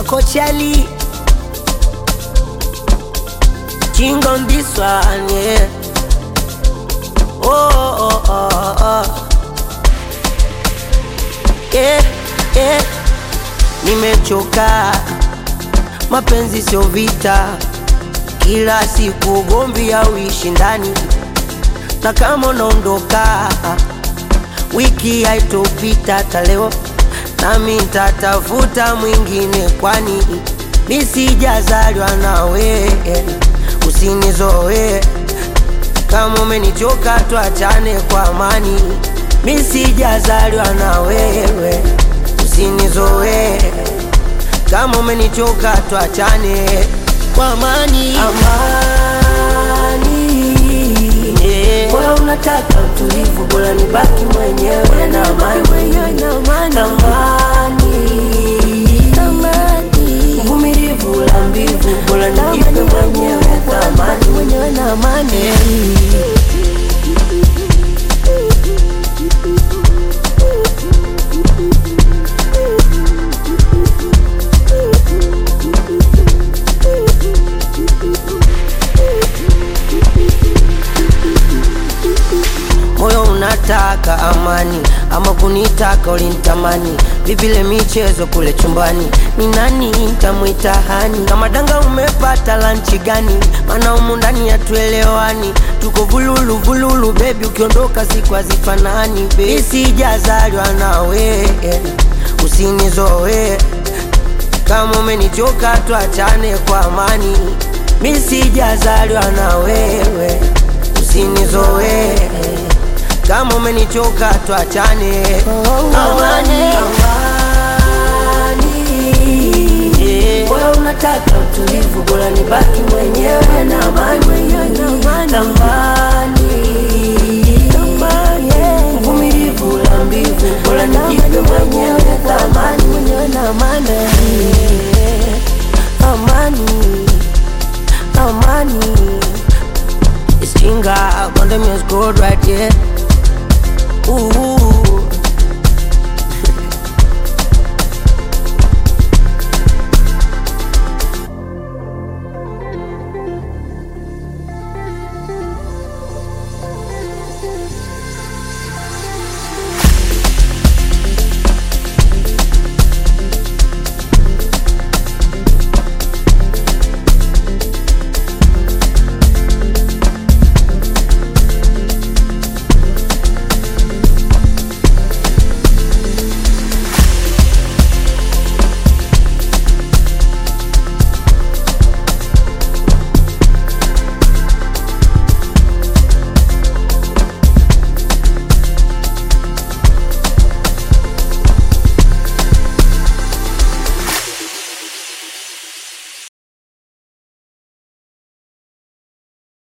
Coachali. King on this one, yeah. Oh, oh, oh, oh. Yeah, yeah. Nimechoka, mapenzi sio vita, kila siku ugomvi au ushindani, na kama unaondoka wiki haitopita hata leo, nami nitatafuta mwingine, kwani mi sijazaliwa nawe, usinizoe kama umenichoka, tuachane kwa amani. Mi sijazaliwa na wewe, usinizoe kama umenichoka, tuachane kwa amani. Amani, yeah. Bora unataka utulivu, bora nibaki mwenyewe na amani, amani, uvumilivu la mbivu, bora nijipe mwenyewe thamani, yeah. moyo unataka amani ama kunitaka ulinitamani vipile michezo kule chumbani ni nani ntamwita hani kama danga umepata lanchi gani maana humu ndani hatuelewani tuko vululu vululu bebi ukiondoka siku hazifanani mi sijazaliwa nawe usinizoe kama umenichoka tuachane kwa amani mi sijazaliwa na wewe usinizoe kama umenichoka tuachane amani, yeah. Bora unataka utulivu, bora nibaki mwenyewe na amani, tamani, uvumilivu la mbivu, bora nijipe mwenyewe thamani, amani, amani. It's Kinga, Gondam is good right here.